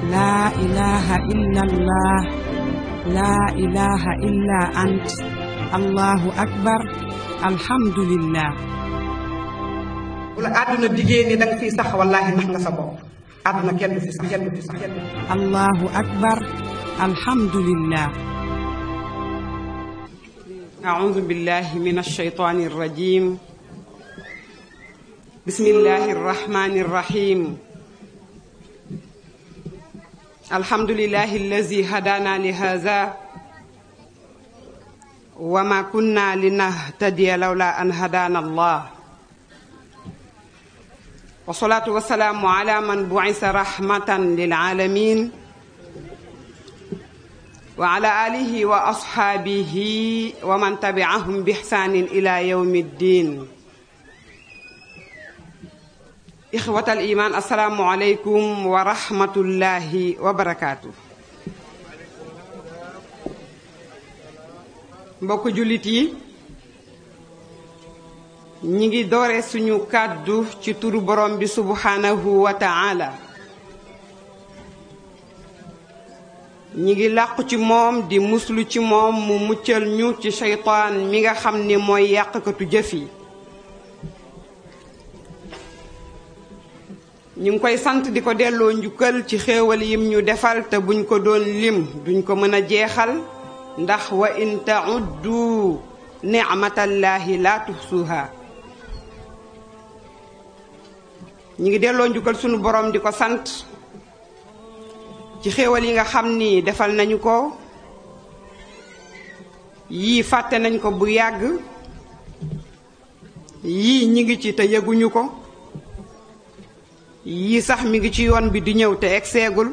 لا إله إلا الله لا إله إلا أنت الله أكبر الحمد لله bu la àdduna diggée ni da nga fiy sax wallaahi nax nga sa bopp àdduna kenn du fi sax kenn du fi sax kenn du fi sax. الله أكبر الحمد لله أعوذ بالله من الشيطان الرجيم بسم الله الرحمن الرحيم الحمد لله الذي هدانا لهذا وما كنا لنهتدي لولا أن هدانا الله والصلاة والسلام على من بعث رحمة للعالمين وعلى آله وأصحابه ومن تبعهم بإحسان إلى يوم الدين إخوة الإيمان السلام عليكم ورحمة الله وبركاته mbokk jullit yi ñi ngi doore suñu kàddu ci turu borom bi subhanahu wa ta'ala ñi ngi làqu ci moom di muslu ci moom mu muccal ñu ci seytaan mi nga xam ni mooy yàqkatu jëf yi ñu ngi koy sant di ko delloo njukkal ci xéewal yim ñu defal te buñ ko doon lim duñ ko mën a jeexal ndax wa in ta'uddu ni'matallahi la tuhsuha ñi ngi delloo njukkal sunu borom di ko sant ci xéewal yi nga xam ni defal nañu ko yii fàtte nañ ko bu yàgg yii ñi ngi ci te yëguñu ko yii sax mi ngi ci yoon bi di ñëw te egseegul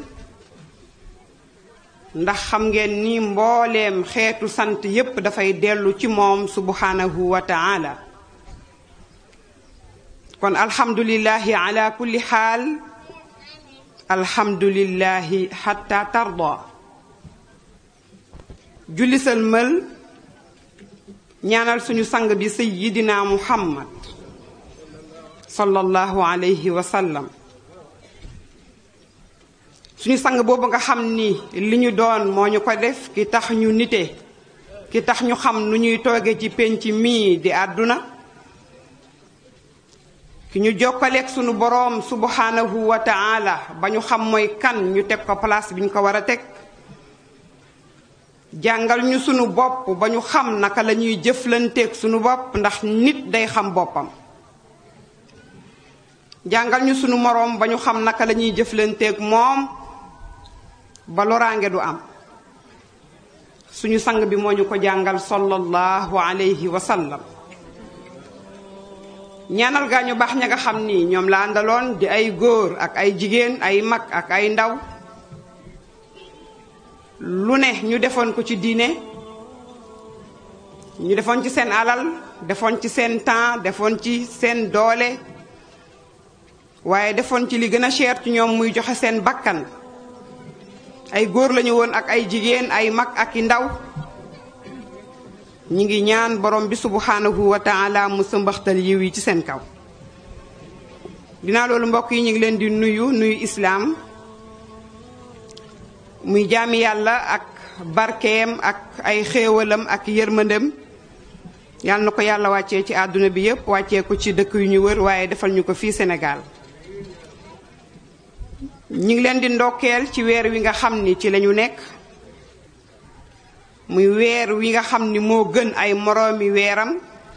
ndax xam ngeen ni mbooleem xeetu sant yépp dafay dellu ci moom subhanahu wa ta'ala kon alhamdulillahi ala kulli xaal alhamdulillahi xatta tarda julli sëlmal ñaanal suñu sang bi sayyidina muhammad sallallahu alayhi wa sallam suñu sang boobu nga xam ni li ñu doon moo ñu ko def ki tax ñu nite ki tax ñu xam nu ñuy tooge ci pénc mii di àdduna ki ñu jokkaleeg sunu boroom subhanahu wa ta'ala ba ñu xam mooy kan ñu teg ko place bi ñu ko war a teg jàngal ñu sunu bopp ba ñu xam naka la ñuy jëflanteeg sunu bopp ndax nit day xam boppam jàngal ñu sunu moroom ba ñu xam naka la ñuy jëflanteeg moom ba loraange du am suñu sang bi moo ñu ko jàngal sallallahu alayhi wa sallam ñaanal gaa ñu baax ña nga xam ni ñoom la àndaloon di ay góor ak ay jigéen ay mag ak ay ndaw lu ne ñu defoon ko ci diine ñu defoon ci seen alal defoon ci seen temps defoon ci seen doole waaye defoon ci li gën a cher ci ñoom muy joxe seen bakkan ay góor lañu woon ak ay jigéen ay mag ak i ndaw ñi ngi ñaan borom bi subhanahu wa ta'ala mu sëmbaxtal yiw yi ci seen kaw dinaa loolu mbokk yi ñu ngi leen di nuyu nuyu islaam muy jaami yàlla ak barkeem ak ay xéewalam ak yërmandem yàlla na ko yàlla wàccee ci àdduna bi yépp wàccee ko ci dëkk yu ñu wër waaye defal ñu ko fii Sénégal ñi ngi leen di ndokkeel ci weer wi nga xam ni ci lañu nekk muy weer wi nga xam ni moo gën ay moroomi weeram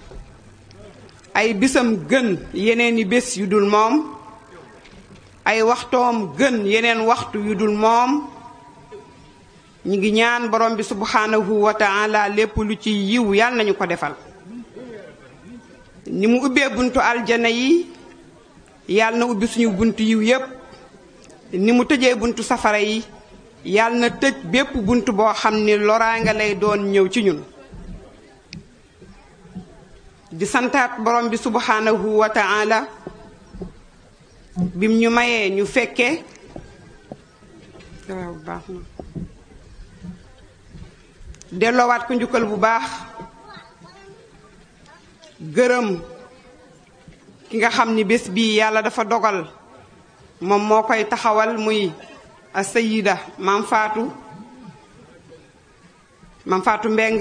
ay bisam gën yeneeni bés yu dul moom ay waxtoom gën yeneen waxtu yu dul moom ñi ngi ñaan borom bi subhanahu wa ta'ala lépp lu ci yiw yàlla nañu ko defal ni mu ubbee buntu aljana yi yàlla na ubbi suñu buntu yiw yépp ni mu tëjee buntu safara yi yàlla na tëj bépp bunt boo xam ni loraanga lay doon ñëw ci ñun di santaat borom bi subhanahu wa ta'ala bim ñu mayee ñu fekke waaw baax na delloowaat ko njukkal bu baax gërëm ki nga xam ni bés bii yàlla dafa dogal moom moo koy taxawal muy a sayida maam faatu maam faatu mbeng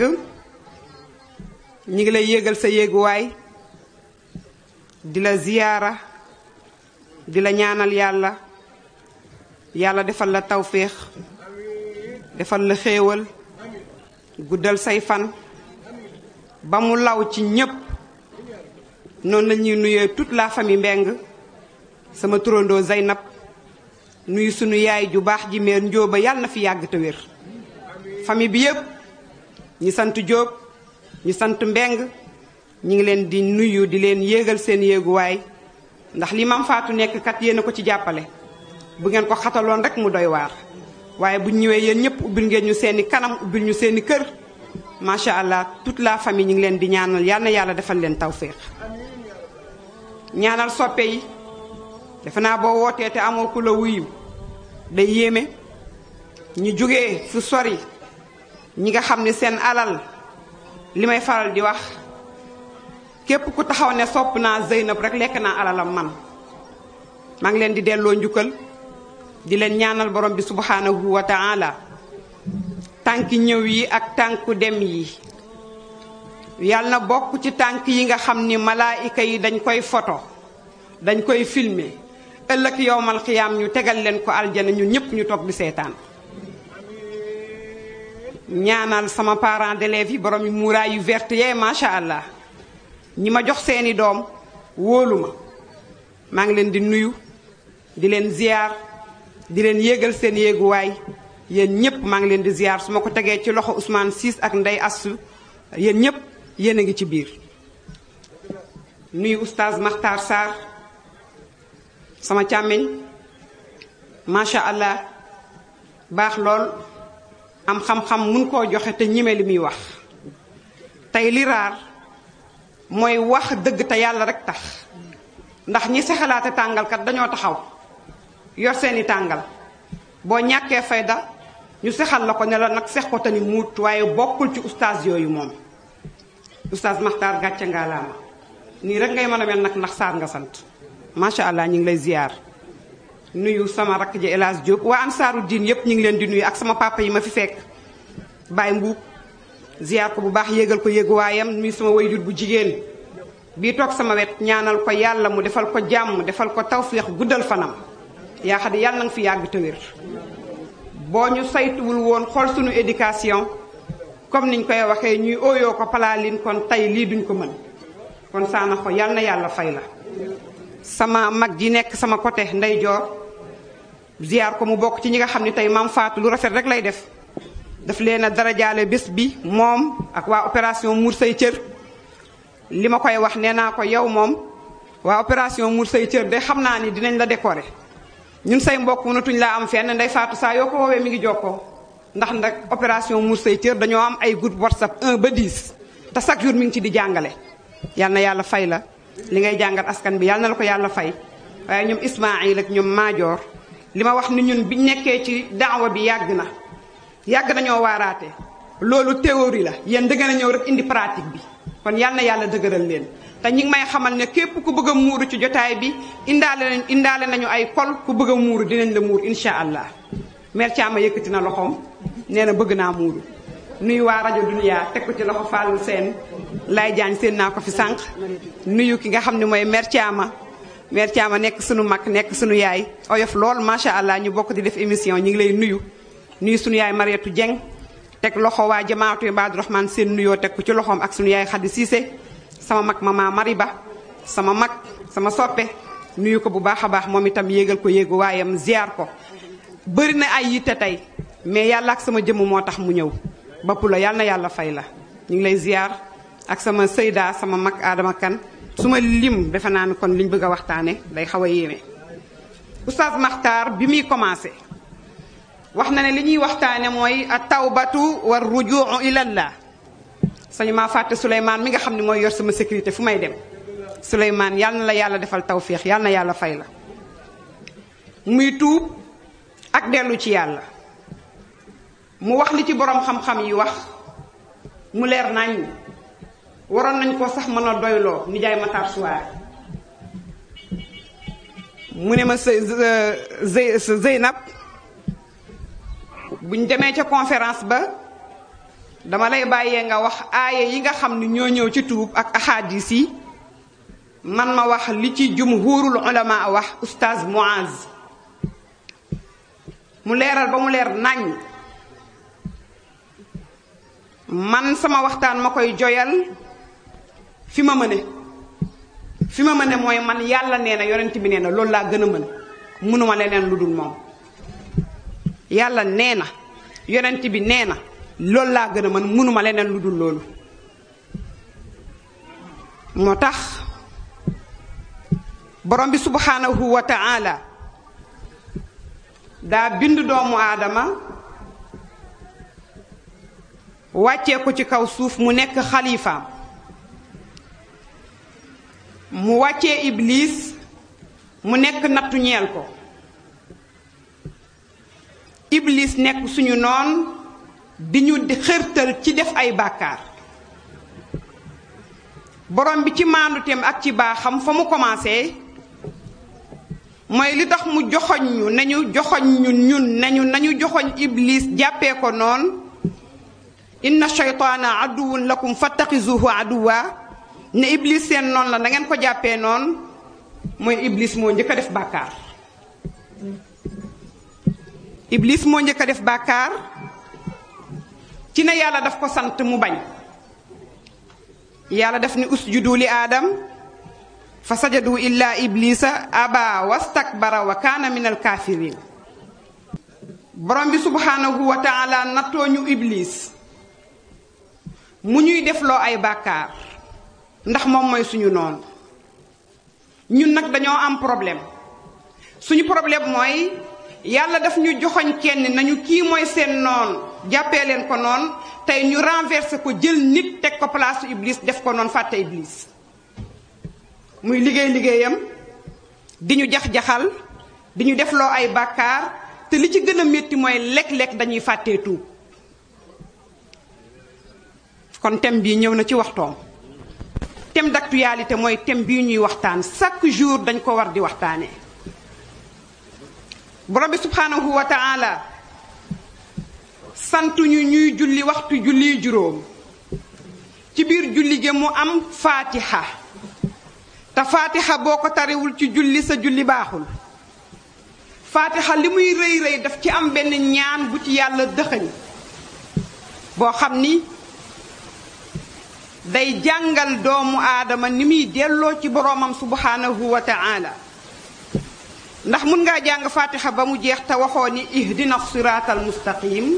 ñi ngi lay yéegal sa yéeguwaay di la ziyaara di la ñaanal yàlla yàlla defal la tawféex defal la xéewal guddal say fan ba mu law ci ñépp noonu la ñuy nuyee toute la famille mbeng sama turandoo Zeynab nuyu sunu yaay ju baax ji meer njóoba yàlla na fi yàgg te wér famille bi yépp ñi sant jóob ñi sant mbeng ñi ngi leen di nuyu di leen yéegal seen yéeguwaay ndax li mam faatu nekk kat yéen a ko ci jàppale bu ngeen ko xataloon rek mu doy waar waaye bu ñëwee yéen ñëpp ubbil ngeen ñu seeni kanam ubbil ñu seeni kër macha allah toute la famille ñu ngi leen di ñaanal yal na yàlla defal leen tawféex ñaanal soppe yi defe naa boo wootee te amoo ku la wuyu day yéeme ñu jógee fu sori ñi nga xam ne seen alal li may faral di wax képp ku taxaw ne sopp naa Zeynab rek lekk naa alalam man maa ngi leen di delloo njukkal di leen ñaanal borom bi subhanahu wa taala tànki ñëw yi ak tànku dem yi yàlla na bokk ci tànk yi nga xam ni malaayika yi dañ koy photo dañ koy filmer ëllëg yowmal xiyaam ñu tegal leen ko aljana ñun ñëpp ñu toog di seetaan ñaanal sama parents d'élèves yi borom yu muuraay yu verte yee macha allah ñi ma jox seeni doom wóolu ma maa ngi leen di nuyu di leen ziar di leen yéegal seen yéeguwaay yéen ñëpp maa ngi leen di ziar su ma ko tegee ci loxo Ousmane Ciss ak Ndey Assu yéen ñëpp yéen a ngi ci biir nuyu oustaz Makhtar Sarr sama càmmiñ macha allah baax lool am xam-xam mun koo joxe te ñime li muy wax tey li raar mooy wax dëgg te yàlla rek tax ndax ñi sexalaate tàngalkat dañoo taxaw yor seeni tàngal boo ñàkkee fayda ñu sexal la ko ne la nag sex ko te ni muut waaye bokkul ci oustaz yooyu moom oustaz Makhtar gàcce ngaa laama nii rek ngay mën a mel nag ndax saar nga sant macha allah ñu ngi lay ziar nuyu sama rakk ji El Hadj Diop waa ansaaru diin yépp ñu ngi leen di nuyu ak sama papa yi ma fi fekk Baye Mbuub ziar ko bu baax yéegal ko yéeguwaayam nuyu sama wayjur bu jigéen bii toog sama wet ñaanal ko yàlla mu defal ko jàmm defal ko tawféex guddal fanam yaa xam ne yàlla na nga fi yàgg te wér boo ñu saytuwul woon xool suñu éducation comme niñ koy waxee ñuy ooyoo ko palaalin kon tey lii duñ ko mën kon saana ko yàlla na yàlla fay la sama mag ji nekk sama côté ndeyjoor ziar ko mu bokk ci ñi nga xam ne tey maam Faatu lu rafet rek lay def daf leen a darajaale bés bi moom ak waa opération muur say cër li ma koy wax nee naa ko yow moom waa opération muur say cër de xam naa ni dinañ la décorer ñun say mbokk mënatuñ laa am fenn ndey Faatu saa yoo ko woowee mi ngi jokkoo ndax nag opération muur say cër dañoo am ay groupe whatsapp 1 ba 10 te chaque jour mi ngi ci di jàngale yal na yàlla fay la li ngay jàngal askan bi yàlla na la ko yàlla fay waaye ñoom Ismaayil ak ñoom Maajoor li ma wax ni ñun biñ nekkee ci daawa bi yàgg na yàgg nañoo waaraate loolu théorie la yéen da ngeen a ñëw rek indi pratique bi kon yàlla na yàlla dëgëral leen te ñi ngi may xamal ne képp ku bëgg a muuru ci jotaay bi indaale nañ indaale nañu ay kol ku bëgg a muuru dinañ la muur insha allah mère Thiama yëkkati na loxoom nee na bëgg naa muuru nuyu waa rajo Dunia teg ko ci loxo Fallou Sène lay jaañ seen naa ko fi sànq nuyu ki nga xam ne mooy mère Thiama mère Thiama nekk sunu mag nekk sunu yaay oyof lool macha allah ñu bokk di def émission ñu ngi lay nuyu nuyu sunu yaay Mariatu Dieng teg loxo waa jamaatu Ibaadu Rahmaan seen nuyoo teg ko ci loxoom ak sunu yaay Xadi Siise sama mag mama Mariba sama mag sama soppe nuyu ko bu baax a baax moom itam yéegal ko yéegu waayam ziar ko bëri na ay yitte tey mais yàlla ak sama jëmm moo tax mu ñëw bapp la yàlla na yàlla fay la ñu ngi lay ziar ak sama sëyda sama mag Adama Kan su ma lim defe naa ne kon liñ bëgg a waxtaane day xaw a yéeme oustaz Makhtar bi muy commencé wax na ne li ñuy waxtaane mooy a tawbatu war rujuu ilallah sañu maa fàtte Souleymane mi nga xam ne mooy yor sama sécurité fu may dem Souleymane yàlla na la yàlla defal tawféex yàlla na yàlla fay la muy tuub ak dellu ci yàlla mu wax li ci borom xam-xam yi wax mu leer nañ waroon nañ ko sax mën a doyloo nijaay Matar Suwaare mu ne ma Zeynab buñ demee ca conférence ba dama lay bàyyee nga wax aaya yi nga xam ni ñoo ñëw ci tuub ak ahadis yi man ma wax li ci jumhurul ulama wax oustaz Muaz mu leeral ba mu leer nañ man sama waxtaan ma koy joyal fi ma mëne fi ma mëne mooy man yàlla nee na yonent bi nee na loolu laa gën a mën mënuma leneen lu dul moom yàlla nee na yonent bi nee na loolu laa gën a mën mënuma leneen lu dul loolu moo tax borom bi subhanahu wa ta'ala daa bind doomu aadama wàccee ko ci kaw suuf mu nekk xalifaam mu wàccee iblis mu nekk nattu ñeel ko iblis nekk suñu noon di ñu xërtal ci def ay bàkkaar borom bi ci maanduteem ak ci baaxam fa mu commencé mooy li tax mu joxoñ ñu nañu joxoñ ñun ñun nañu nañu joxoñ iblis jàppee ko noon inna shaytaana aduwun lakum fattaxizuhu aduwa ne iblis seen noonu la na ngeen ko jàppee noonu mooy iblis moo njëkk a def bàkkaar iblis moo njëkk a def bàkkaar ci ne yàlla daf ko sant mu bañ yàlla daf ni usjudu li aadam fa sajadu illa iblisa aba wastakbara wa kaana min alkaafiriin borom bi subhaanahu wa taala nattoo ñu iblis mu ñuy defloo ay bàkkaar ndax moom mooy suñu noonu ñun nag dañoo am problème suñu problème mooy yàlla daf ñu joxoñ kenn nañu kii mooy seen noon jàppee leen ko noonu tey ñu renversé ko jël nit teg ko place iblis def ko noonu fàtte iblis muy liggéey liggéeyam di ñu jax-jaxal di ñu defloo ay bàkkaar te li ci gën a métti mooy lekk-lekk dañuy fàttee tuub kon thème bii ñëw na ci waxtoom thème d'actualité mooy thème bii ñuy waxtaan chaque jour dañ ko war di waxtaanee borom bi subhanahu wa ta'ala santuñu ñuy julli waxtu julli juróom ci biir julli gi mu am faatiha te faatiha boo ko tariwul ci julli sa julli baaxul faatiha li muy rëy rëy daf ci am benn ñaan bu ci yàlla dëxëñ boo xam ni day jàngal doomu aadama ni muy delloo ci boroomam subhanahu wa ta'ala ndax mun ngaa jàng fatiha ba mu jeex te waxoo ni ihdina siraatal mustaqim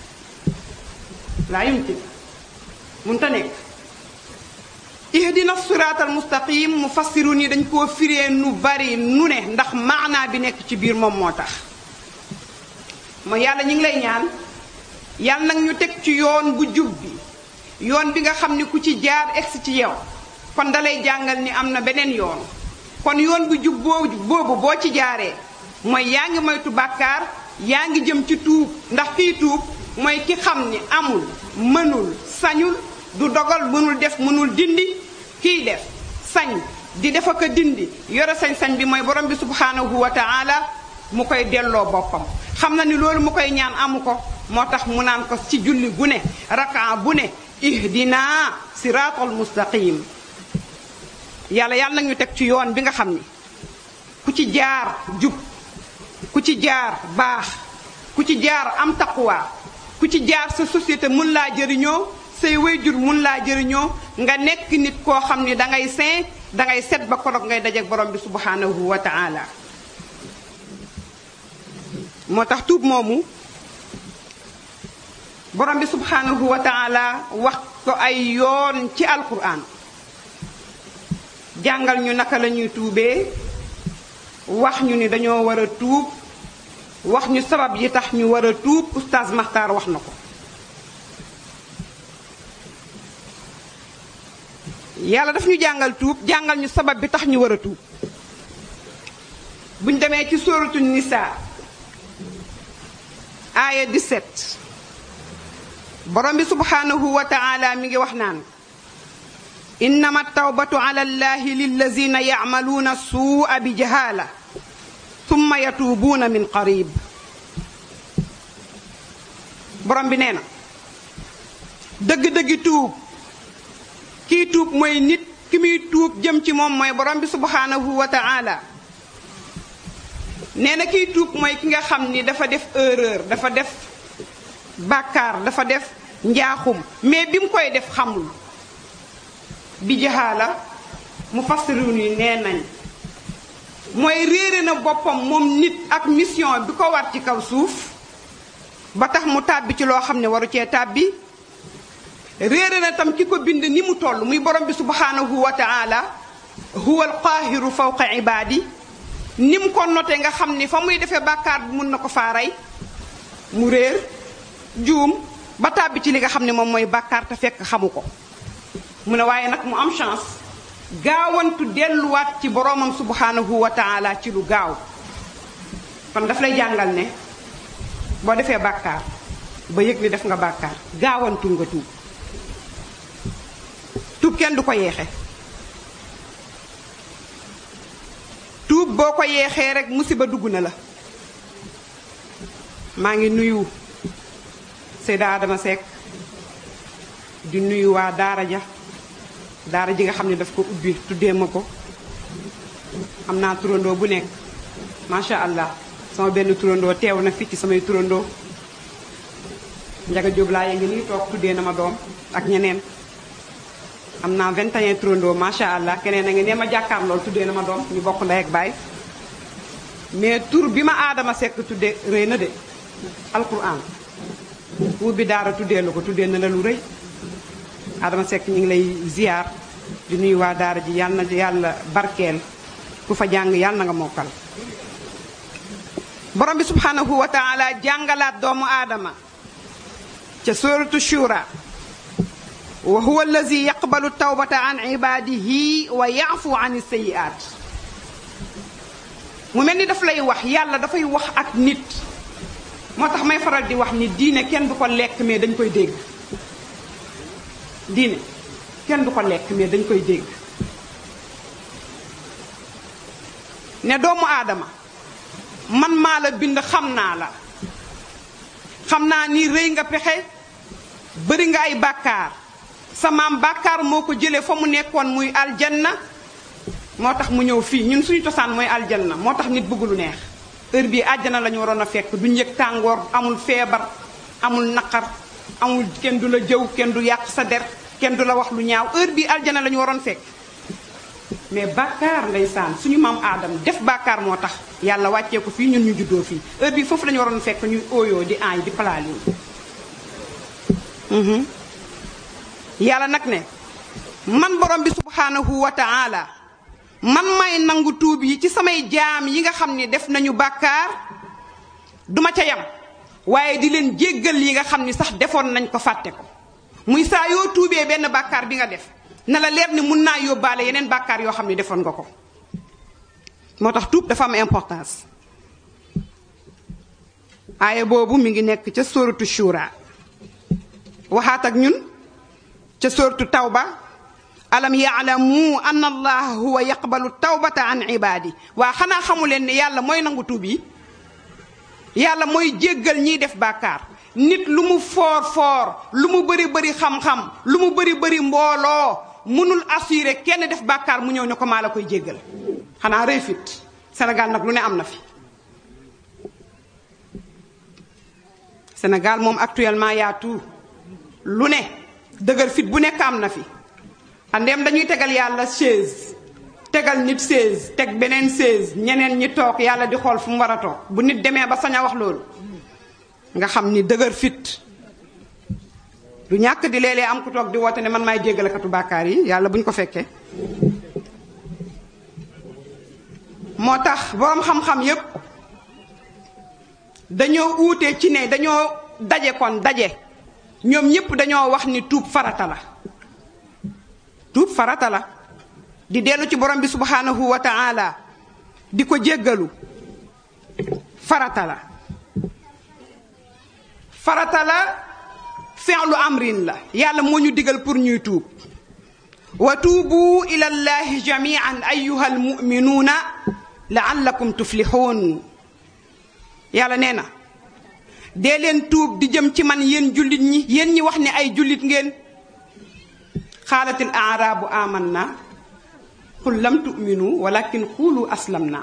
laa yumkin mun ta nekk ihdina siraatal mustaqim mu fassiru ni dañ koo firee nu bari nu ne ndax maanaa bi nekk ci biir moom moo tax mooy yàlla ñu ngi lay ñaan yàlla nag ñu teg ci yoon bu jub bi yoon bi nga xam ni ku ci jaar egsi ci yow kon dalay jàngal ni am na beneen yoon kon yoon bu jub boobu boobu boo ci jaaree mooy yaa ngi moytu bàkkaar yaa ngi jëm ci tuub ndax kiy tuub mooy ki xam ni amul mënul sañul du dogal mënul def mënul dindi kiy def sañ di def ak a dindi yore sañ-sañ bi mooy borom bi subhanahu wa ta'ala mu koy delloo boppam xam na ni loolu mu koy ñaan amu ko moo tax mu naan ko ci julli gu ne rakaa bu ne ihdina siraatal mustaqim yàlla yàlla nag ñu teg ci yoon bi nga xam ni ku ci jaar jub ku ci jaar baax ku ci jaar am taqwa ku ci jaar sa société mun laa jëriñoo say wayjur mun laa jëriñoo nga nekk nit koo xam ni dangay saint dangay set ba korog ngay dajeek borom bi subhanahu wa ta'ala moo tax tuub moomu borom bi subhanahu wa ta'ala wax ko ay yoon ci alquran jàngal ñu naka la ñuy tuubee wax ñu ni dañoo war a tuub wax ñu sabab yi tax ñu war a tuub oustaz Maxtaar wax na ko yàlla daf ñu jàngal tuub jàngal ñu sabab bi tax ñu war a tuub buñ demee ci sóoratu nisaa aaya 17 borom bi subhanahu wa ta'ala mi ngi wax naan innama tawbatu ala allahi lillazina yacmaluuna suu'a bi jahaala summa yatuubuuna min qarib borom bi nee na dëgg-dëggi tuub kii tuub mooy nit ki muy tuub jëm ci moom mooy borom bi subhanahu wa ta'ala nee na kiy tuub mooy ki nga xam ni dafa def erreur dafa def bàkkaar dafa def njaaxum mais bi mu koy def xamul bi jaxaala mu fassirun yi nee nañ mooy réere na boppam moom nit ak mission bi ko war ci kaw suuf ba tax mu tàbbi ci loo xam ne waru cee tàbbi réere na tam ki ko bind ni mu toll muy borom bi subhanahu wa taala huwa alqaahiru fawqa ibaadi ni mu ko noté nga xam ni fa muy defee bàkkaar bi mun na ko faa rey mu réer juum ba tàbbi ci li nga xam ne moom mooy bàkkaar te fekk xamu ko mu ne waaye nag mu am chance gaawantu delluwaat ci boromam subhanahu wa taala ci lu gaaw kon daf lay jàngal ne boo defee bàkkaar ba yëg ni def nga bàkkaar gaawantu nga tuub tuub kenn du ko yeexe tuub boo ko yeexee rek musiba dugg na la maa ngi nuyu Seyda Adama Seck di nuyu waa daara ja daara ji nga xam ne daf ko ubbi tuddee ma ko am naa turandoo bu nekk macha allah sama benn turandoo teew na fii ci samay turandoo njaga jóob laa ngi nii toog tuddee na ma doom ak ñeneen am naa 21 turandoo macha allah keneen a ngi ne ma jàkkaar lool tuddee na ma doom ñu bokk ndey ak baay mais tur bi ma aadama sekk tuddee rëy na de alquran ubbi daara tuddee la ko tuddee na la lu rëy Adama Seck ñu ngi lay ziar di nuyu waa daara ji yàlla na yàlla barkeel ku fa jàng yàlla na nga mokkal borom bi subhanahu wa taala jàngalaat doomu aadama ca suratu shura wa huwa allazi yaqbalu tawbata an ibadihi wa yaafu an sayiat mu mel ni daf lay wax yàlla dafay wax ak nit moo tax may faral di wax ni diine kenn du ko lekk mais dañ koy dégg diine kenn du ko lekk mais dañ koy dégg ne doomu aadama man maa la bind xam naa la xam naa ni rëy nga pexe bëri nga ay bàkkaar sa maam bàkkaar moo ko jëlee fa mu nekkoon muy aljanna moo tax mu ñëw fii ñun suñu cosaan mooy aljanna moo tax nit bëgg lu neex heure bii àjjana la ñu waroon a fekk duñ yëg tàngoor amul feebar amul naqar amul kenn du la jëw kenn du yàq sa der kenn du la wax lu ñaaw heure bii aljana la ñu waroon fekk mais bàkkaar ndeysaan suñu maam aadam def bàkkaar moo tax yàlla wàccee ko fii ñun ñu juddoo fii heure bii foofu la ñu waroon fekk ñuy ooyoo di aay di palaali yàlla nag ne man borom bi subhanahu wa taala man may nangu tuub yi ci samay jaam yi nga xam ni def nañu bàkkaar duma ca yam waaye di leen jéggal yi nga xam ni sax defoon nañ ko fàtte ko muy saa yoo tuubee benn bàkkaar bi nga def na la leer ni mun naa yóbbaale yeneen bàkkaar yoo xam ni defoon nga ko moo tax tuub dafa am importance aaya boobu mi ngi nekk ca sóoratu shura waxaat ak ñun ca sóoratu tawba alam yaalamu an allaha huwa yaqbalu tawbata an ibaadi waa xanaa xamu leen ne yàlla mooy nangu tuub yi yàlla mooy jéggal ñiy def bàkkaar nit lu mu foor foor lu mu bëri bëri xam-xam lu mu bëri bëri mbooloo mënul assuré kenn def bàkkaar mu ñëw ne ko maa la koy jéggal xanaa rëy fit Sénégal nag lu ne am na fi Sénégal moom actuellement yaa tout lu ne dëgër fit bu nekk am na fi andeem dañuy tegal yàlla chaise tegal nit chaise teg beneen chaise ñeneen ñi toog yàlla di xool fu mu war a toog bu nit demee ba sañ a wax loolu nga xam ni dëgër fit du ñàkk di léeg-léeg am ku toog di woote ne man maay jéggalekatu bàkkaar yi yàlla bu ñu ko fekkee moo tax boroom xam-xam yépp dañoo uute ci ne dañoo daje kon daje ñoom ñépp dañoo wax ni tuub farata la tuub farata la di dellu ci borom bi subhanahu wa taala di ko jéggalu farata la farata la fi'lu amrin la yàlla moo ñu digal pour ñuy tuub wa tuubu ila llahi jamian ayuha almuminuuna laallakum tuflixuun yàlla nee na dee leen tuub di jëm ci man yéen jullit ñi yéen ñi wax ne ay jullit ngeen xaalatil aaraabu aman na qul lam tu'minu walakin xuulu aslam naa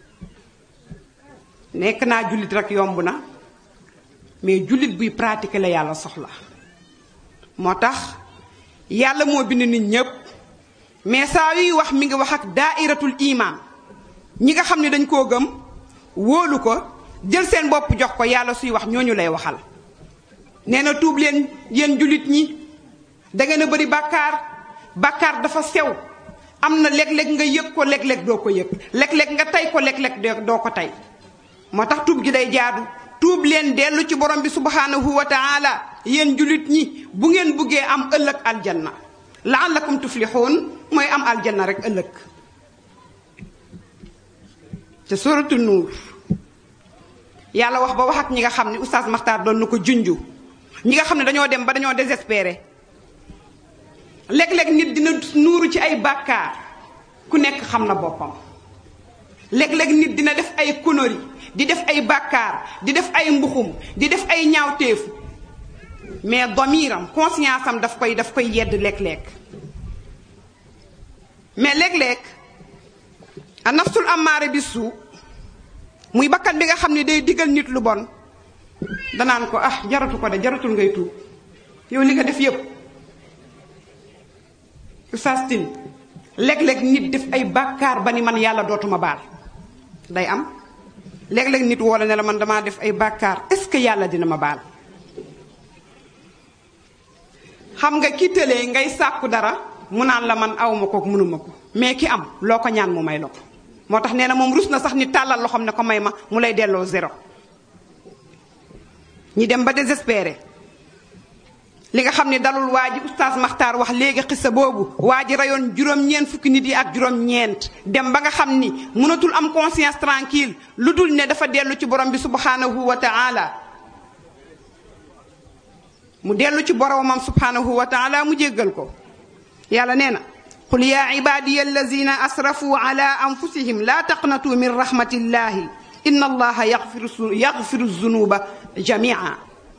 nekk naa jullit rek yomb na mais jullit buy pratiquer la yàlla soxla moo tax yàlla moo bind nit ñépp mais saa yuy wax mi ngi wax ak daairatul iman ñi nga xam ne dañ koo gëm wóolu ko jël seen bopp jox ko yàlla suy wax ñooñu lay waxal nee na tuub leen yéen jullit ñi da ngeen a bëri bàkkaar bàkkaar dafa sew am na léeg-léeg nga yëg ko léeg-léeg doo ko yëg léeg-léeg nga tey ko léeg-léeg doo ko tey moo tax tuub gi day jaadu tuub leen dellu ci borom bi subhanahu wa taala yéen jullit ñi bu ngeen buggee am ëllëg aljanna laallakum tuflixuun mooy am aljanna rek ëllëg ca suratu nuur yàlla wax ba wax ak ñi nga xam ne oustaz Maxtaar doon na ko junju ñi nga xam ne dañoo dem ba dañoo désespéré léeg-léeg nit dina nuuru ci ay bàkkaar ku nekk xam na boppam léeg-léeg nit dina def ay conneries di def ay bàkkaar di def ay mbuxum di def ay ñaawteef mais domiram conscience am daf koy daf koy yedd léeg-léeg mais léeg-léeg a nafsul amaare bi suu muy bakkan bi nga xam ne day digal nit lu bon danaan ko ah jaratu ko de jaratul ngay tuub yow li nga def yépp Oustaz Tine léeg-léeg nit def ay bàkkaar ba ni man yàlla dootuma baal day am léeg-léeg nit woo la ne la man damaa def ay bàkkaar est-ce que yàlla dina ma baal xam nga ki tëlee ngay sàkku dara mu naan la man awma ko mënuma ko mais ki am loo ko ñaan mu may la ko moo tax nee na moom rus na sax ni tàllal loxoom ne ko may ma mu lay delloo zéro ñi dem ba désespéré li nga xam ne dalul waa ji oustaz Maxtaar wax léegi xissa boobu waa ji rayoon juróom-ñeent fukki nit yi ak juróom-ñeent dem ba nga xam ni mënatul am conscience tranquille lu dul ne dafa dellu ci borom bi subhanahu wa taala mu dellu ci boromam subhanahu wa taala mu jéggal ko yàlla nee na qul yaa ibadiya allazina asrafu ala anfusihim laa taqnatu min rahmatillahi inna allaha yaxfiru yaxfiru zunuba jamia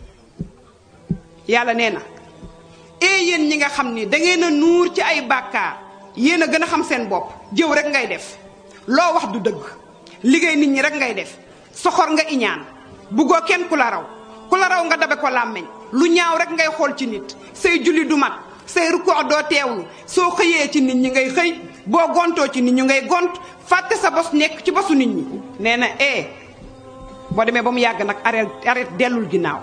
yàlla nee na ee yéen ñi nga xam ni dangeen a nuur ci ay bàkkaar yéen a gën a xam seen bopp jëw rek ngay def loo wax du dëgg liggéey nit ñi rek ngay def soxor nga iñaan buggoo kenn ku la raw ku la raw nga dabe ko làmmeñ lu ñaaw rek ngay xool ci nit say julli du mat say rukkoo doo teewlu soo xëyee ci nit ñi ngay xëy boo gontoo ci nit ñi ngay gont fàtte sa bos nekk ci bosu nit ñi nee na ee boo demee ba mu yàgg nag arrêt arrêt dellul ginnaaw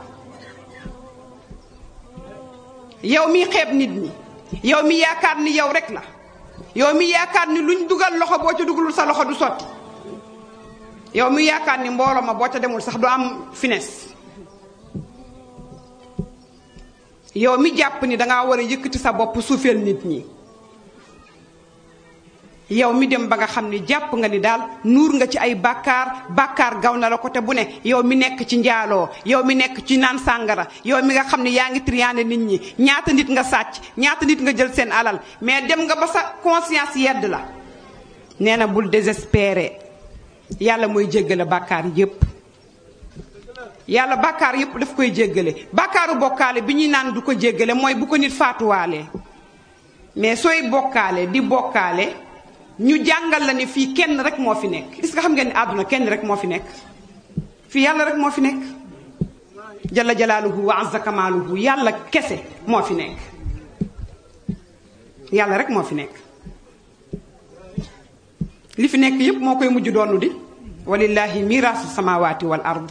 yow mi xeeb nit ñi yow mi yaakaar ni yow rek la yow mi yaakaar ni luñ dugal loxo boo ca dugalul sa loxo du sotti yow mi yaakaar ni mbooloo ma boo ca demul sax du am finesse yow mi jàpp ni dangaa war a yëkkati sa bopp suufeel nit ñi yow mi dem ba nga xam ni jàpp nga ni daal nuur nga ci ay bàkkaar bàkkaar gaw na la ko te bu ne yow mi nekk ci njaaloo yow mi nekk ci naan sàngara yow mi nga xam ni yaa ngi triyaane nit ñi ñaata nit nga sàcc ñaata nit nga jël seen alal mais dem nga ba sa conscience yedd la nee na bul désespéré yàlla mooy jéggale bàkkaar yépp yàlla bàkkaar yépp daf koy jéggale bàkkaaru bokkaale bi ñuy naan du ko jéggale mooy bu ko nit faatuwaalee mais sooy bokkaale di bokkaale ñu jàngal la ne fii kenn rek moo fi nekk est-ce que xam ngeen ni àdduna kenn rek moo fi nekk fii yàlla rek moo fi nekk jalla jalaaluhu wa azza kamaaluhu yàlla kese moo fi nekk yàlla rek moo fi nekk li fi nekk yépp moo koy mujj doonu di walillahi miraasu samawati wal ard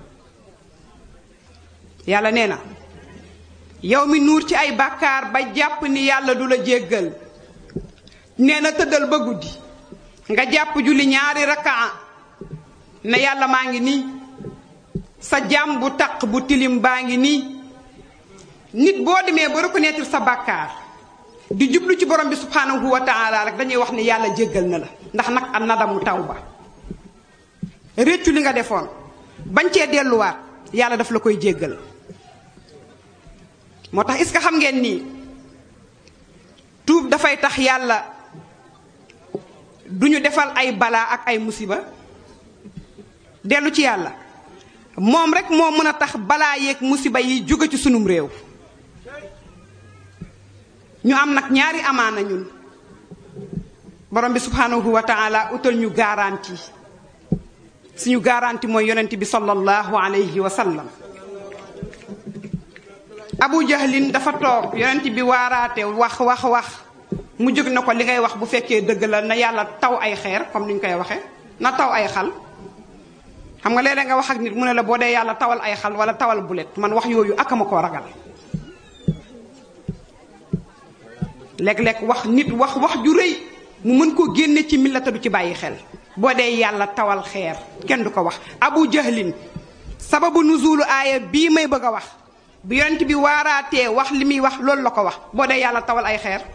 yàlla nee na yow mi nuur ci ay bàkkaar ba jàpp ni yàlla du la jéggal nee na tëddal ba guddi nga jàpp julli ñaari rakaa ne yàlla maa ngi nii sa jàmm bu taq bu tilim baa ngi nii nit boo demee ba reconnaître sa bàkkaar di jublu ci borom bi subhanahu wa taala rek dañuy wax ni yàlla jéggal na la ndax nag an nadamu tawba réccu li nga defoon bañ cee delluwaat yàlla daf la koy jéggal moo tax est-ce que xam ngeen nii tuub dafay tax yàlla du ñu defal ay balaa ak ay musiba dellu ci yàlla moom rek moo mën a tax balaa yeeg musiba yi jóge ci sunum réew ñu am nag ñaari amaana ñun borom bi subhanahu wa taala utal ñu garanti suñu garanti mooy yonent bi sallallahu alayhi wa sallam abu jahlin dafa toog yonent bi waaraate wax wax wax mu jóg na ko li ngay wax bu fekkee dëgg la na yàlla taw ay xeer comme ni ñu koy waxee na taw ay xal xam nga léeg-léeg nga wax ak nit mu ne la boo dee yàlla tawal ay xal wala tawal bulet man wax yooyu ak ma koo ragal léeg-léeg wax nit wax wax ju rëy mu mën koo génne ci millata du ci bàyyi xel boo dee yàlla tawal xeer kenn du ko wax abu jahlin sababu nuzulu aaya bii may bëgg a wax bu yonent bi waaraatee wax li muy wax loolu la ko wax boo dee yàlla tawal ay xeer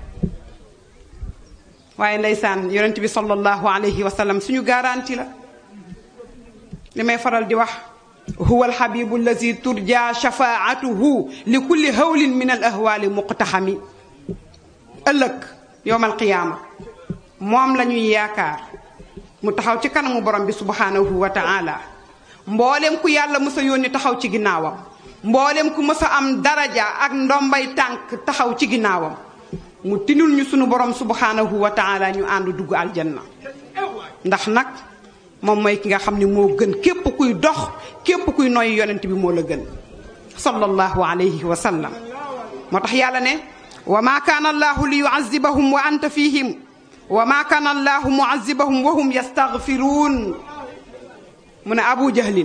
waaye ndeysaan yonent bi sallallahu alayhi wa sallam suñu garanti la li may faral di wax huwa alxabibu allazi turja shafaatuhu li kulli hawlin min al ahwali muqtaxami ëllëg yowm alqiyaama moom la ñuy yaakaar mu taxaw ci kanamu borom bi subhanahu wa taala mboolem ku yàlla mës a yónni taxaw ci ginnaawam mboolem ku mës a am daraja ak ndombay tànk taxaw ci ginnaawam mu tinul ñu sunu borom subhanahu wa taala ñu ànd dugg aljanna ndax nag moom mooy ki nga xam ne moo gën képp kuy dox képp kuy noy yonent bi moo la gën sallallahu alayhi wa sallam moo tax yàlla ne wa ma kaana allahu li yuazibahum wa anta fihim wa ma kaana allahu muazibahum wa hum yastaghfiruun mu ne abu jahlin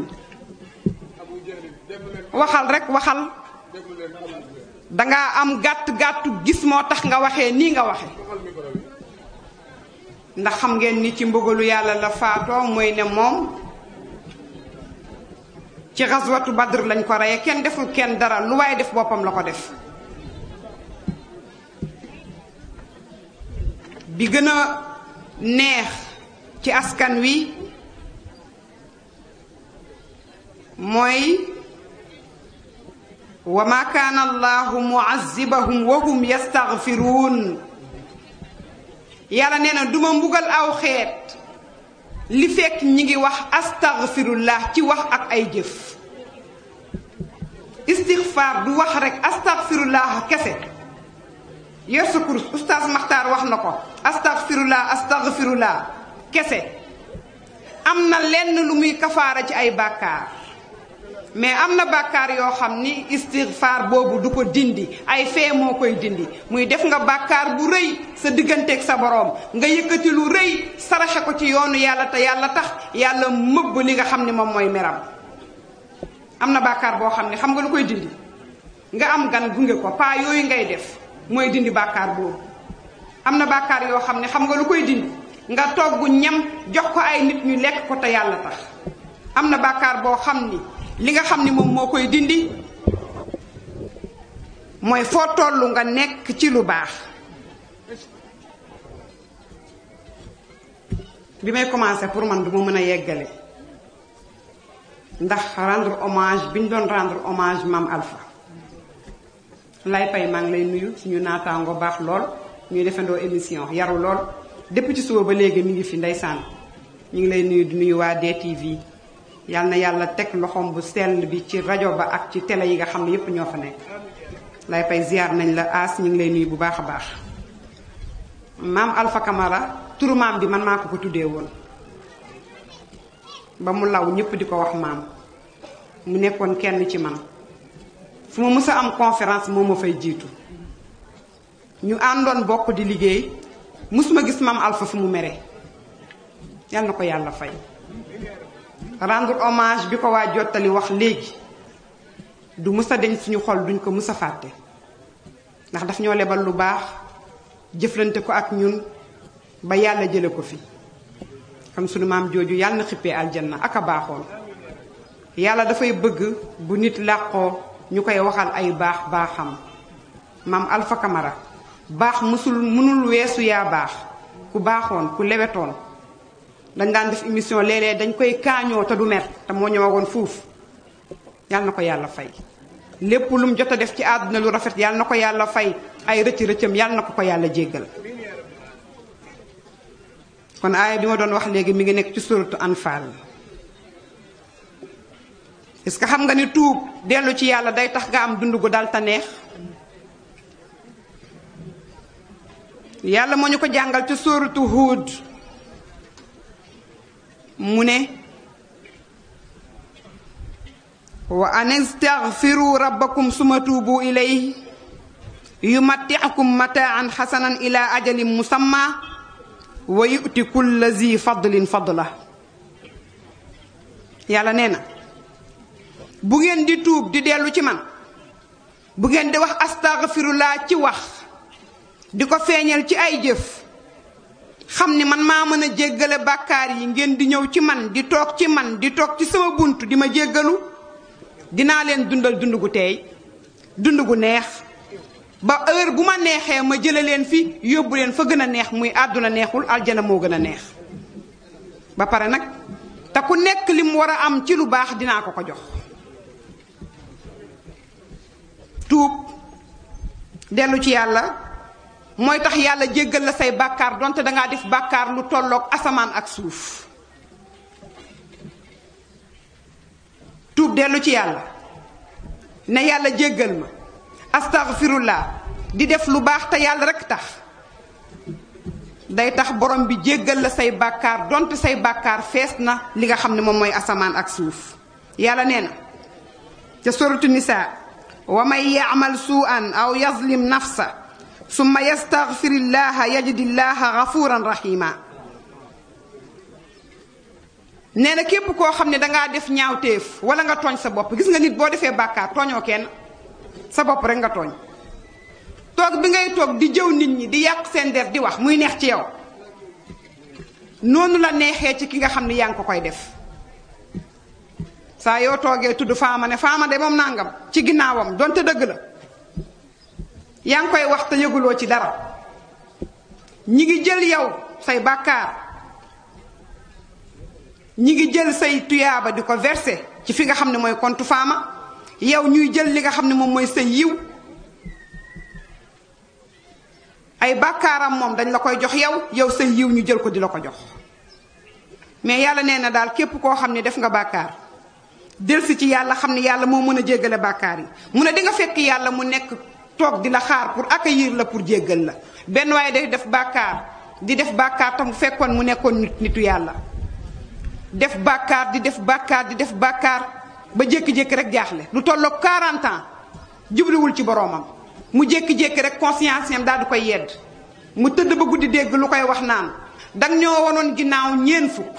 waxal rek waxal dangaa am gàtt-gàttu gis moo tax nga waxee nii nga waxe ndax xam ngeen ni ci mbugalu yàlla la faatoo mooy ne moom ci xaswatu badr lañ ko reye kenn deful kenn dara lu waaye def boppam la ko def bi gën a neex ci askan wi mooy wa ma kaana allahu muazibahum wa hum yastaghfiruun yàlla nee na duma mbugal aw xeet li fekk ñi ngi wax astaghfirullah ci wax ak ay jëf istixfaar du wax rek astaghfirullah kese yor sa kurus oustaz Maxtaar wax na ko astaghfirullah astaghfirullah kese am na lenn lu muy kafaara ci ay bàkkaar mais am na bàkkaar yoo xam ni istigfaar boobu du ko dindi ay fee moo koy dindi muy def nga bàkkaar bu rëy sa digganteeg sa boroom nga yëkkati lu rëy saraxe ko ci yoonu yàlla te yàlla tax yàlla mëbb li nga xam ni moom mooy meram am na bàkkaar boo xam ne xam nga lu koy dindi nga am gan gunge ko paa yooyu ngay def mooy dindi bàkkaar boobu am na bàkkaar yoo xam ne xam nga lu koy dindi nga togg ñam jox ko ay nit ñu lekk ko te yàlla tax am na bàkkaar boo xam ni li nga xam ni moom moo koy dindi mooy foo tollu nga nekk ci lu baax bi may commencé pour man du ma mën a yeggale ndax rendre hommage bi ñu doon rendre hommage maam Alpha lay pay maa ngi lay nuyu suñu naataango baax lool ñuy defandoo émission yaru lool depuis ci suba ba léegi mi ngi fi ndeysaan ñu ngi lay nuyu di nuyu waa DTV yal na yàlla teg loxoom bu sell bi ci rajo ba ak ci télé yi nga xam ne yépp ñoo fa nekk lay pay ziar nañ la aas ñu ngi lay nuyu bu baax a baax maam Alpha Camara turu maam bi man maa ko ko tuddee woon ba mu law ñëpp di ko wax maam mu nekkoon kenn ci man fu ma mës a am conférence moo ma fay jiitu ñu àndoon bokk di liggéey mësuma gis maam Alpha fu mu mere yal na ko yàlla fay rendre hommage bi ko waa jottali wax léegi du mës a deñ suñu xol duñ ko mës a fàtte ndax daf ñoo lebal lu baax jëflante ko ak ñun ba yàlla jële ko fi xam suñu maam jooju yàlla na xippee aljanna ak a baaxoon yàlla dafay bëgg bu nit làqoo ñu koy waxal ay baax baaxam maam Alpha Camara baax mësul mënul weesu yaa baax ku baaxoon ku lewetoon dañ daan def émission léeg-léeg dañ koy kaañoo te du mer te moo ñëwagoon fuuf yàlla na ko yàlla fay lépp lu mu jot a def ci àdduna lu rafet yàlla na ko yàlla fay ay rëcc rëccam yàlla na ko ko yàlla jéggal kon aaya bi ma doon wax léegi mi ngi nekk ci suratu anfal est-ce que xam nga ni tuub dellu ci yàlla day tax nga am dund gu dal ta neex yàlla moo ñu ko jàngal ci sóoratu Huud mu ne wa an istaghfiru rabbakum suma tuubu ilayhi yumatti'kum mataan xasanan ila ajalin musamma wa yu'ti kulla zi fadlin fadla yàlla nee na bu ngeen di tuub di dellu ci man bu ngeen di wax astaghfirullah ci wax di ko feeñal ci ay jëf xam ni man maa mën a jéggale bàkkaar yi ngeen di ñëw ci man di toog ci man di toog ci sama bunt di ma jéggalu dinaa leen dundal dund gu teey dund gu neex ba heure bu ma neexee ma jële leen fi yóbbu leen fa gën a neex muy àdduna neexul aljana moo gën a neex ba pare nag te ku nekk li mu war a am ci lu baax dinaa ko ko jox tuub dellu ci yàlla mooy tax yàlla jéggal la say bàkkaar donte dangaa def bàkkaar lu tolloog asamaan ak suuf tuub dellu ci yàlla ne yàlla jéggal ma astaghfirullah di def lu baax te yàlla rekk tax day tax borom bi jéggal la say bàkkaar donte say bàkkaar fees na li nga xam ne moom mooy asamaan ak suuf yàlla nee na ca suratu nisaa wa man yaamal suu'an aw yazlim nafsa summa yastaghfirillaha yajidillaha gafuran rahima nee na képp koo xam ne dangaa def ñaawteef wala nga tooñ sa bopp gis nga nit boo defee bàkkaar tooñoo kenn sa bopp rek nga tooñ toog bi ngay toog di jëw nit ñi di yàq seen der di wax muy neex ci yow noonu la neexee ci ki nga xam ne yaa ngi ko koy def saa yoo toogee tudd faama ne faama de moom nangam ci ginnaawam donte dëgg la yaa ngi koy wax te yëguloo ci dara ñi ngi jël yow say bàkkaar ñi ngi jël say tuyaaba di ko verser ci fi nga xam ne mooy compte faama yow ñuy jël li nga xam ne moom mooy sa yiw ay bàkkaaram moom dañ la koy jox yow yow sa yiw ñu jël ko di la ko jox mais yàlla nee na daal képp koo xam ne def nga bàkkaar delsi ci yàlla xam ne yàlla moo mën a jéggale bàkkaar yi mu ne di nga fekk yàlla mu nekk toog di la xaar pour accueillir la pour jéggal la benn waaye day def bàkkaar di def bàkkaar tam fekkoon mu nekkoon nit nitu yàlla def bàkkaar di def bàkkaar di def bàkkaar ba jékki-jékki rek jaaxle lu tolloog 40 ans jubliwul ci boroomam mu jékki-jékki rek conscience am daal di koy yedd mu tëdd ba guddi dégg lu koy wax naan dang ñoo wonoon ginnaaw ñeen fukk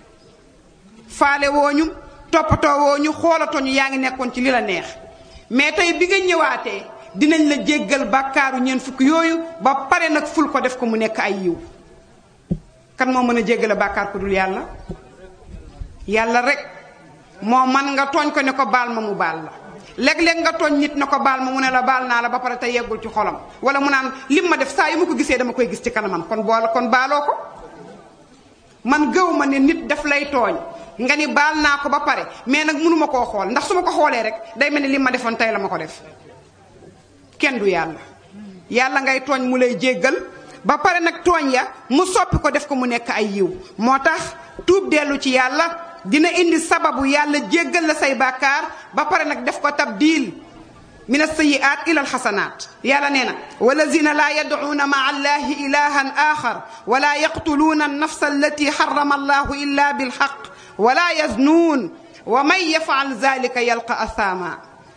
faale wooñu toppatoo wooñu xoolatooñu yaa ngi nekkoon ci li la neex mais tey bi nga ñëwaatee dinañ la jéggal bàkkaaru ñeen fukk yooyu ba pare nag ful ko def ko mu nekk ay yiw kan moo mën a jéggale bàkkaar ku dul yàlla yàlla rek moo man nga tooñ ko ne ko baal ma mu baal la léeg-léeg nga tooñ nit na ko baal ma mu ne la baal naa la ba pare te yeggul ci xolam wala mu naan lim ma def saa yu ma ko gisee dama koy gis ci kanamam kon boole kon baaloo ko man gëw ma ne nit daf lay tooñ nga ni baal naa ko ba pare mais nag mënuma koo xool ndax su ma ko xoolee rek day mel ni lim ma defoon tey la ma ko def kenn du yàlla yàlla ngay tooñ mu lay jéggal ba pare nag tooñ ya mu soppi ko def ko mu nekk ay yiw moo tax tuub dellu ci yàlla dina indi sababu yàlla jéggal la say bàkkaar ba pare nag def ko tabdil min alsayiat ila alxasanat yàlla nee na walazina laa yadcuuna maa allahi ilahan axar wala yaqtuluuna annafsa allati xarama allahu illa bilxaq wala yaznuun wa man yafcal zalika yalqa athama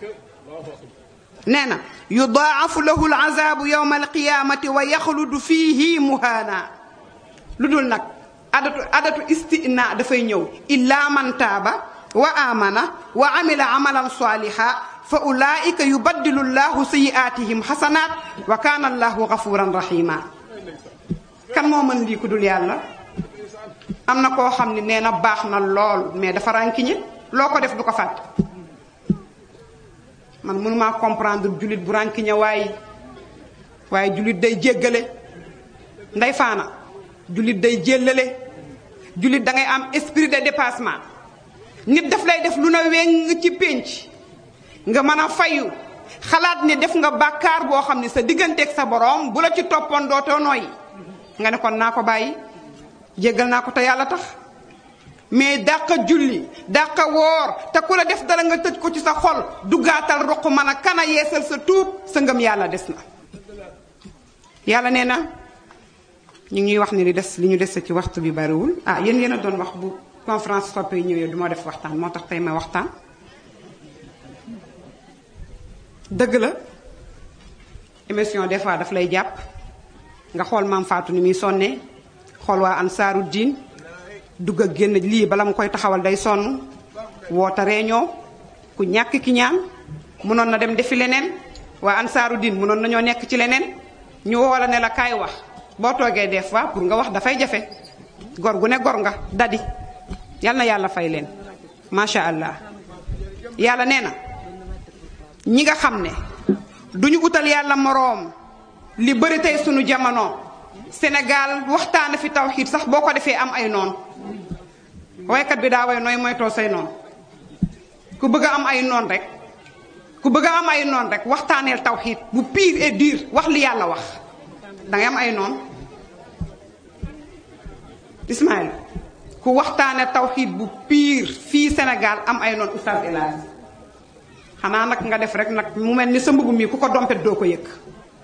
nee na yudaacafu lahu alcazaabu yowma alqiyamati wa yaxludu fiihi muhaana lu dul nag adatu adatu istina dafay ñëw illa man taaba wa amana wa amila amalan saliha fa ulaika yubaddilu llahu sayiatihim xasanat wa kana allahu gafuran rahima kan moo mën lii ku dul yàlla am na koo xam ne nee na baax na lool mais dafa rànkiñe loo ko def du ko fàtte man mënumaa comprendre jullit bu rànkiñe waaye waaye jullit day jéggale nday faana jullit day jéllale jullit da ngay am esprit de dépassement nit daf lay def lu na weng ci pénc nga mën a fayu xalaat ne def nga bàkkaar boo xam ne sa digganteeg sa boroom bu la ci toppoon dootoo nooyi nga ne kon naa ko bàyyi jéggal naa ko te yàlla tax mais dàqa julli dàqa woor te ku la def dara nga tëj ko ci sa xol duggaatal roq mën a kana yeesal sa tuub sa ngëm yàlla des na yàlla nee na ñu ngi wax ni li des li ñu des ci waxtu bi bariwul ah yéen yéen a doon wax bu conférence soppe yi ñëwee du ma def waxtaan moo tax tey ma waxtaan dëgg la émission des fois daf lay jàpp nga xool maam Fatou ni muy sonnee xool waa ansaaru diin dugg ak génn lii bala mu koy taxawal day sonn woote réunion ku ñàkk ki ñaan mënoon na dem defi leneen waa ansaaru diin mënoon nañoo nekk ci leneen ñu woo la ne la kaay wax boo toogee des fois pour nga wax dafay jafe gor gu ne gor nga dadi yal na yàlla fay leen macha allah yàlla nee na ñi nga xam ne duñu utal yàlla moroom li bëri tey sunu jamono Sénégal waxtaana fi tawxiid sax boo ko defee am ay noon waykat bi daa way nooy moytoo say noon ku bëgg a am ay noon rek ku bëgg a am ay noon rek waxtaaneel tawxiid bu pire et dur wax li yàlla wax dangay am ay noon Ismaël ku waxtaane tawxiid bu pire fii Sénégal am ay noon oustaz El Hadj xanaa nag nga def rek nag mu mel ni sa mbubb mi ku ko dompet doo ko yëg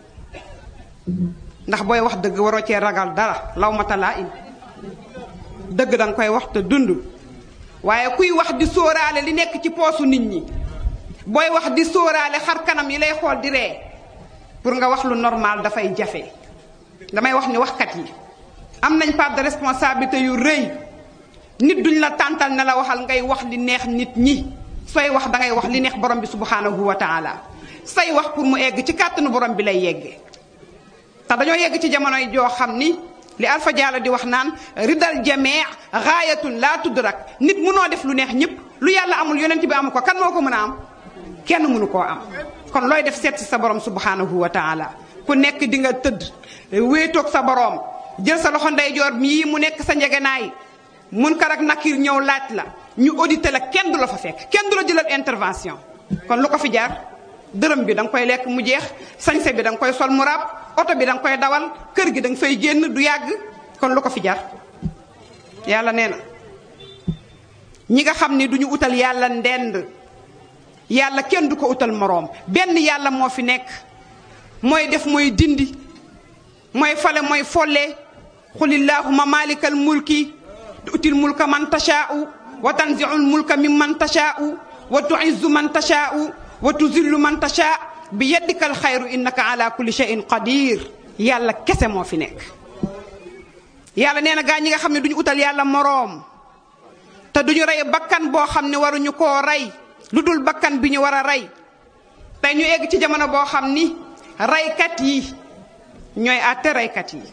ndax booy wax dëgg waroo cee ragal dara law mata laa im dëgg danga koy wax te dund waaye kuy wax di sóoraale li nekk ci poosu nit ñi booy wax di sóoraale xar kanam yi lay xool di ree pour nga wax lu normal dafay jafe damay wax ni waxkat yi am nañ part de responsabilité yu rëy nit duñ la tàntal ne la waxal ngay wax li neex nit ñi sooy wax dangay wax li neex borom bi subhanahu wa taala say wax pour mu egg ci kàttanu borom bi lay yegge te dañoo yegg ci jamonoy joo xam ni li Alpha Diallo di wax naan ridal jamee gaayatun laa tudrak nit munoo def lu neex ñëpp lu yàlla amul yonent bi amu ko kan moo ko mën a am kenn mënu koo am kon looy def seet si sa borom subhanahu wa taala ku nekk di nga tëdd wéetoog sa borom jël sa loxo ndeyjoor mii mu nekk sa njegenaay mun kar ak nakir ñëw laaj la ñu audité la kenn du la fa fekk kenn du la jëlal intervention kon lu ko fi jaar dërëm bi da nga koy lekk mu jeex sañse bi da nga koy sol mu raab oto bi da nga koy dawal kër gi da nga fay génn du yàgg kon lu ko fi jar yàlla nee na ñi nga xam ni duñu utal yàlla ndend yàlla kenn du ko utal moroom benn yàlla moo fi nekk mooy def mooy dindi mooy fale mooy folle xulillahuma malikal mulki tuutil mulka man tashaa'u wa tanzi'ul mulka mimman tashaa'u wa tu'izzu man tashaa'u wa tuzillu man tashaa bi yaddikal xayru innaka ala kulli shay'in qadir yàlla kese moo fi nekk yàlla nee na gaa ñi nga xam ne duñu utal yàlla moroom te duñu rey bakkan boo xam ne waruñu koo rey lu dul bakkan bi ñu war a rey tey ñu egg ci jamono boo xam ni reykat yi ñooy àtte reykat yi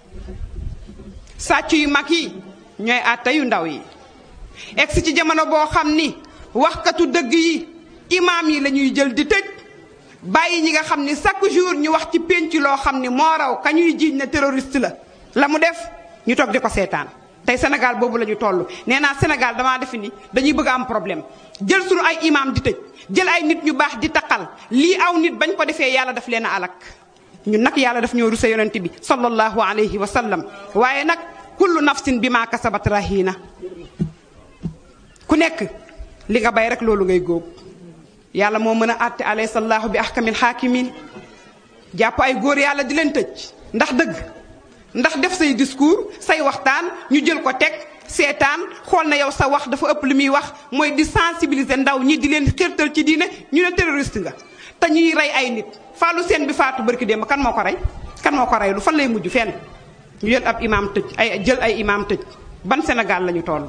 sàcc yu mag yi ñooy àtte yu ndaw yi egg si ci jamono boo xam ni waxkatu dëgg yi imaam yi la ñuy jël di tëj bàyyi ñi nga xam ni chaque jour ñu wax ci pénc loo xam ni moo raw ka ñuy jiiñ ne terroriste la la mu def ñu toog di ko seetaan tey Sénégal boobu la ñu toll nee naa Sénégal damaa defe ni dañuy bëgg am problème jël suñu ay imaam di tëj jël ay nit ñu baax di taqal lii aw nit bañ ko defee yàlla daf leen a alak ñun nag yàlla daf ñoo rusa yonent bi sallallahu alayhi wa sallam waaye nag kullu nafsin bi maa kasabat rahina ku nekk li nga bay rek loolu ngay góob yàlla moo mën a àtte alaysa allahu bi ahkamil xaakimin jàpp ay góor yàlla di leen tëj ndax dëgg ndax def say discours say waxtaan ñu jël ko teg seetaan xool na yow sa wax dafa ëpp li muy wax mooy di sensibiliser ndaw ñi di leen xirtal ci diine ñu ne terroriste nga te ñuy rey ay nit faalu seen bi faatu barki démb kan moo ko rey kan moo ko rey lu fan lay mujj fenn ñu jël ab imaam tëj ay jël ay imaam tëj ban Sénégal la ñu toll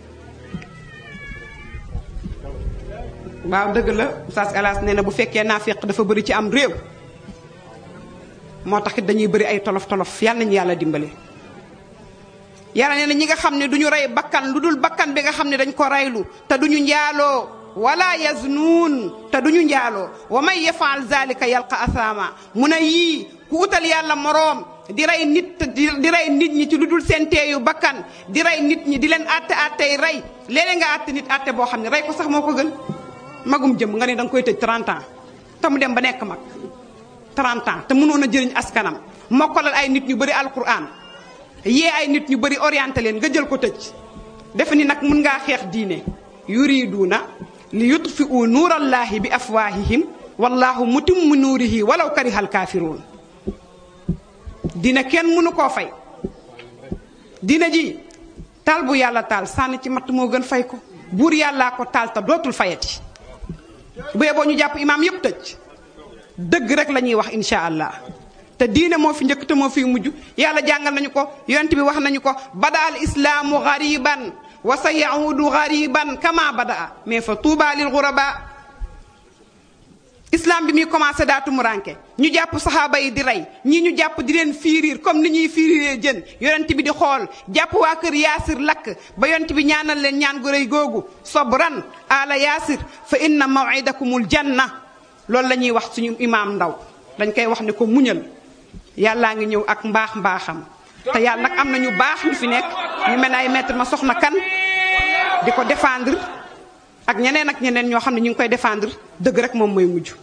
waaw dëgg la Oustaz Elas nee na bu fekkee naafeq dafa bëri ci am réew moo tax it dañuy bëri ay tolof tolof yàlla nañu yàlla dimbale. yàlla nee na ñi nga xam ne du ñu rey bakkan lu dul bakkan bi nga xam ne dañ ko reylu te du ñu njaaloo wala yaznuun te du ñu njaaloo wa may yafaal zalika yalqa asaama mu ne yii ku utal yàlla moroom di rey nit di rey nit ñi ci lu dul seen teeyu bakkan di rey nit ñi di leen àtte àttey rey léeg-léeg nga àtte nit àtte boo xam ne rey ko sax moo ko gën. magum jëm nga ne danga koy tëj 30 ans te mu dem ba nekk mag 30 ans te mënoon a jëriñ askanam mokkalal ay nit ñu bëri alquran yee ay nit ñu bëri orienté leen nga jël ko tëj defe ni nag mun ngaa xeex diine yuriduuna li yutfiu nuurallaahi bi afwaahihim wallahu mutimmu nuurihi walaw karihal kaafiruun dina kenn mënu koo fay dina ji taal bu yàlla taal sànni ci matt moo gën fay ko buur yàllaa ko taal te dootul fayati bu yeboo ñu jàpp imaam yépp tëj dëgg rek la ñuy wax insha allah te diine moo fi njëkk te moo fi mujj yàlla jàngal nañu ko yonent bi wax nañu ko bada al islaamu gariban wa sa yaudu gariban kama badaa mais fa tuuba lil guraba islam bi muy commencé daa tumuranke ñu jàpp saxaaba yi di rey ñii ñu jàpp di leen fiiriir comme ni ñuy fiiriiree jën yonent bi di xool jàpp waa kër yaasir lakk ba yonent bi ñaanal leen ñaan gu rëy googu sobran ala yaasir fa inna mawidakumul janna loolu la ñuy wax suñu imaam ndaw dañ koy wax ne ko muñal yàllaa ngi ñëw ak mbaax mbaaxam te yàlla nag am na ñu baax ñu fi nekk ñu mel ne ay maître ma soxna kan di ko défendre ak ñeneen ak ñeneen ñoo xam ne ñu ngi koy défendre dëgg rek moom mooy mujj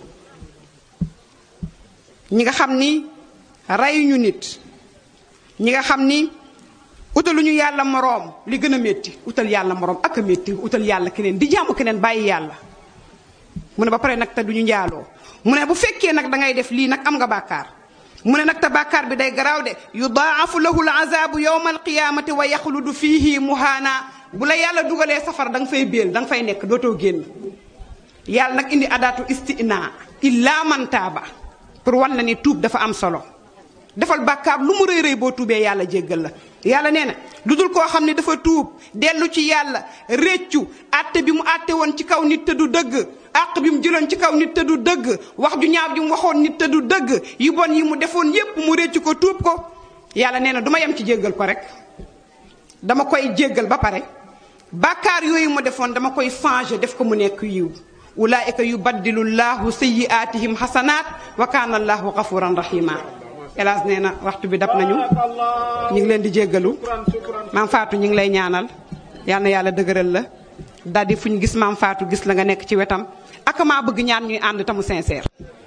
ñi nga xam ni reyuñu nit ñi nga xam ni utaluñu yàlla moroom li gën a métti utal yàlla moroom ak a métti utal yàlla keneen di jaamu keneen bàyyi yàlla mu ne ba pare nag te duñu njaaloo mu ne bu fekkee nag da ngay def lii nag am nga bàkkaar mu ne nag te bàkkaar bi day garaaw de yudaafu lahu l azabu yowma alqiyamati wa yaxludu fihi muhaana bu la yàlla dugalee safara da nga fay béel da nga fay nekk dootoo génn yàlla nag indi adaatu istina illa man taaba pour wan la ni tuub dafa am solo defal bàkkaar lu mu rëy rëy boo tuubee yàlla jéggal la yàlla nee na lu dul koo xam ne dafa tuub dellu ci yàlla réccu àtte bi mu àtte woon ci kaw nit te du dëgg àq bi mu jëloon ci kaw nit te du dëgg wax ju ñaaw ji mu waxoon nit te du dëgg yu bon yi mu defoon yépp mu réccu ko tuub ko yàlla nee na du ma yem ci jéggal ko rek dama koy jéggal ba pare bàkkaar yooyu mu defoon dama koy changer def ko mu nekk yiw ulaayika yubaddilu llahu sayyiaatihim xasanaat wa kaana allahu gafuran rahima hélas nee na waxtu bi dab nañu ñu ngi leen di jéggalu maam Fatou ñu ngi lay ñaanal yal na yàlla dëgëral la daal di fu ñu gis maam Fatou gis la nga nekk ci wetam ak maa bëgg ñaan ñuy ànd tamu sincère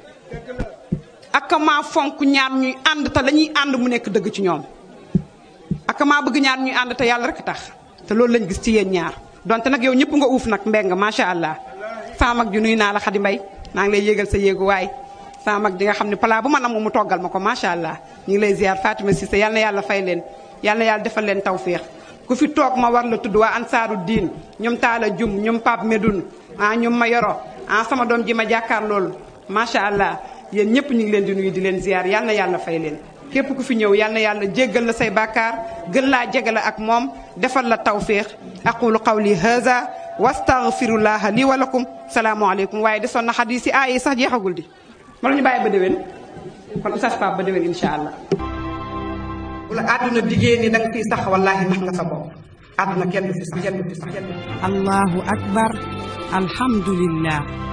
ak maa fonk ñaan ñuy ànd te la ñuy ànd mu nekk dëgg ci ñoom ak maa bëgg ñaan ñuy ànd te yàlla rek tax te loolu lañ gis ci yéen ñaar donte nag yow ñëpp nga uuf nag mbeng macha allah sama mag ju nuy naa la xadi mbay maa ngi lay yéegal sa yéegu waay sama mag di nga xam ne palaa bu ma nam mu toggal ma ko macha allah ñu ngi lay ziar Fatima Cissé yal na yàlla fay leen yal na yàlla defal leen tawféex ku fi toog ma war la tudd waa ansaaru diin ñoom Taala Jum ñoom Pape Medoun ah ñoom ma yoro ah sama doom ji ma jàkkaar loolu macha allah yéen ñëpp ñu ngi leen di nuyu di leen ziar yal na yàlla fay leen képp ku fi ñëw yal na yàlla jéggal la say bàkkaar gën laa jegale ak moom defal la tawféex aqulu qawli haza wastaghfirullaha li wa lakum salaamualeykum waaye desoon na xadis yi aay yi sax jeexagul di ma ñu bàyyi ba déwén kon oustaz Pape ba déwén insha allah bu la àdduna diggée ni da nga fiy sax wallaahi nax nga sa bopp àdduna kenn du fi sax kenn du fi sax kenn du fi sax allahu akbar alhamdulillah